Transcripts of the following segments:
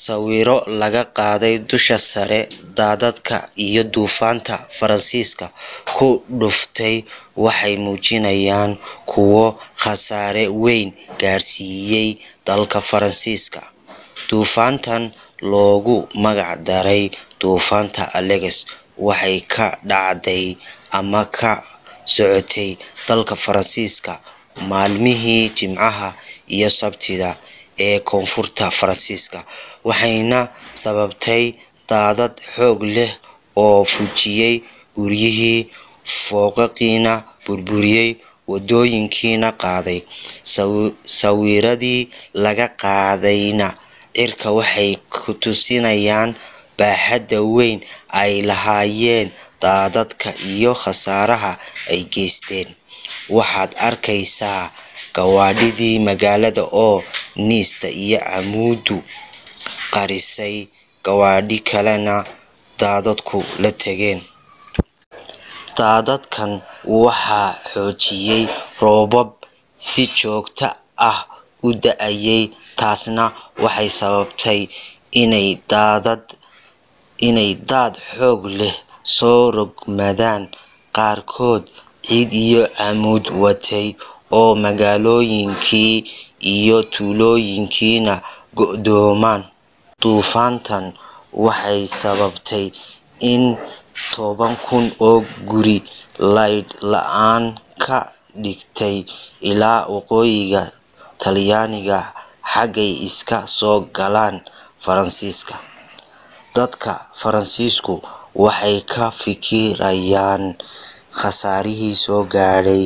Sawirro laga qaaday dusha sare daadadka iyo duufaanta Faransiiska ku dhuftay waxay muujinayaan kuwo khasaare weyn gaarsiiyay dalka Faransiiska. Duufaantan loogu magac daray duufaanta Alex waxay ka dhacday ama ka socotay dalka Faransiiska maalmihii Jimcaha iyo Sabtida ee koonfurta Faransiiska, waxayna sababtay daadad xoog leh oo fujiyay guryihii, foogaqiina burburiyay, waddooyinkiina qaaday. Sawirradii laga qaadayna cirka waxay ku tusinayaan baaxadda weyn ay lahaayeen daadadka iyo khasaaraha ay geysteen. Waxaad arkaysaa gawaadhidii magaalada oo Nice iyo camuuddu qarisay, gawaadhi kalena daadadku la tageen. Daadadkan waxaa xoojiyay roobab si joogto ah u da'ayay, taasna waxay sababtay inay daad xoog leh soo rogmadaan, qaarkood ciid iyo camuud watay, oo magaalooyinkii iyo tuulooyinkiina go'doomaan. Duufaantan waxay sababtay in toban kun oo guri leydh la'aan ka dhigtay ilaa waqooyiga Talyaaniga xaggay iska soo galaan Faransiiska. Dadka Faransiisku waxay ka fikirayaan khasaarihii soo gaadhay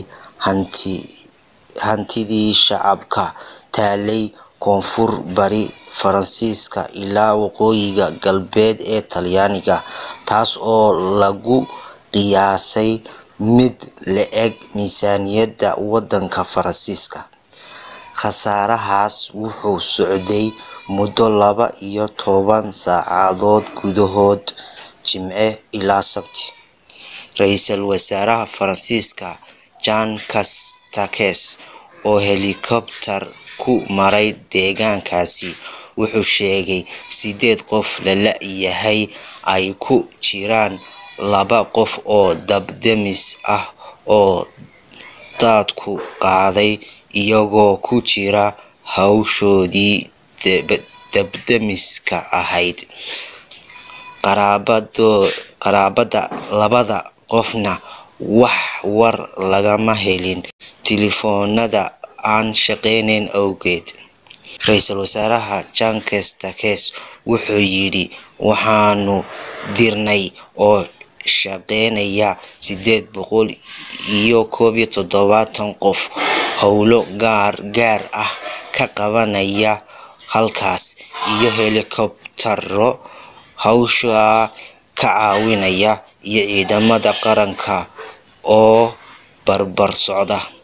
hantidii shacabka taallay koonfur-bari Faransiiska ilaa waqooyiga galbeed ee Talyaaniga, taas oo lagu qiyaasay mid le'eg miisaaniyadda waddanka Faransiiska. Khasaarahaas wuxuu socday muddo laba iyo toban saacadood gudahood Jimce ilaa Sabti. Ra'iisul Wasaaraha Faransiiska Jean Castex oo helikobtar ku maray deegaankaasi wuxuu sheegay sideed qof la la'yahay, ay ku jiraan laba qof oo dab-damis ah oo daadku qaaday, iyagoo ku jira hawshoodii dab-damiska ahayd. Qaraabada labada qofna wax war lagama helin taleefoonnada aan shaqaynayn awgeed. Ra'iisul Wasaare Jean Castex wuxuu yidhi Waxaanu dirnay oo shaqaynaya sideed boqol iyo kow iyo todobatan qof howlo gargaar ah ka qabanaya halkaas, iyo helikobtaro hawsha ka caawinaya, iyo ciidamada qaranka oo barbar socda.